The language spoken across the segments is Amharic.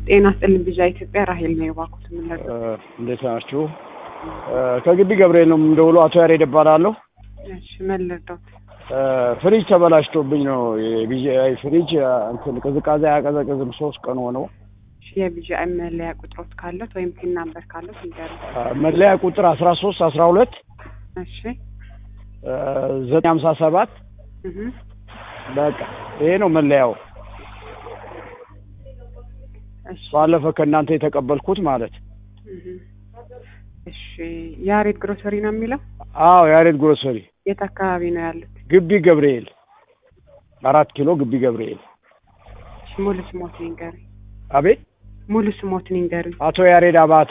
ጤና ስጥልን ብዣ ኢትዮጵያ ራሄል ነው የባኩት የምንለው። እንዴት ናችሁ? ከግቢ ገብርኤል ነው የምደውለው። አቶ ያሬድ እባላለሁ። እሺ ምን ልርዳዎት? ፍሪጅ ተበላሽቶብኝ ነው። የቢጂአይ ፍሪጅ እንትን ቅዝቃዜ አያቀዘቅዝም። ሶስት ቀን ሆነው። እሺ የቢጂአይ መለያ ቁጥሮት ካለት ወይም ፒን ናምበር ካለት ንገሩ። መለያ ቁጥር አስራ ሶስት አስራ ሁለት እሺ ዘጠኝ ሀምሳ ሰባት እህ በቃ ይሄ ነው መለያው። እሺ ባለፈ ከእናንተ የተቀበልኩት ማለት እህ እሺ ያሬድ ግሮሰሪ ነው የሚለው አዎ፣ ያሬድ ግሮሰሪ የት አካባቢ ነው ያሉት? ግቢ ገብርኤል አራት ኪሎ ግቢ ገብርኤል። እሺ ሙሉ ስሞት ንገሪ። አቤት ሙሉ ስሞት ንገሪ። አቶ ያሬድ አባተ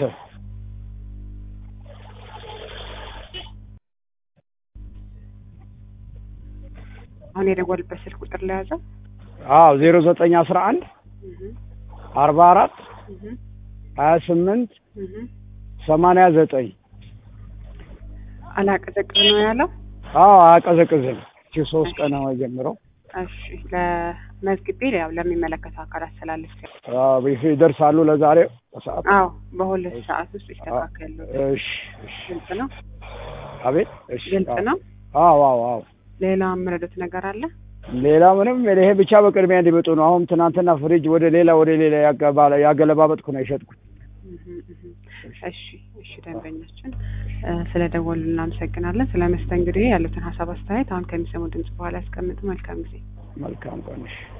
አሁን የደወልበት ስልክ ቁጥር ለያዘው አዎ ዜሮ ዘጠኝ አስራ አንድ እህ አርባ አራት እህ ሀያ ስምንት እህ ሰማንያ ዘጠኝ አላቀዘቅዝ ነው ያለው። አዎ አያቀዘቅዝም። እቺ ሶስት ቀን ነው የጀምረው። እሺ ለመዝግቤ ያው ለሚመለከተው አካል አስተላልፍ። አዎ ይደርሳሉ ለዛሬው በሰዓት። አዎ በሁለት ሰዓት ውስጥ ይስተካከሉ። እሺ እሺ። ግልጽ ነው፣ አቤት እሺ። ግልጽ ነው። አዎ አዎ አዎ። ሌላ የምረዱት ነገር አለ? ሌላ ምንም ይሄ ብቻ በቅድሚያ እንዲመጡ ነው። አሁን ትናንትና ፍሪጅ ወደ ሌላ ወደ ሌላ ያገባ- ያገለባበጥኩ ነው የሸጥኩት። እህ እህ እሺ እሺ። ደንበኛችን ስለ ደወሉ እናመሰግናለን። ስለ መስተንግዶ ያሉትን ሀሳብ አስተያየት አሁን ከሚሰሙ ድምጽ በኋላ ያስቀምጡ። መልካም ጊዜ። መልካም ቀን። እሺ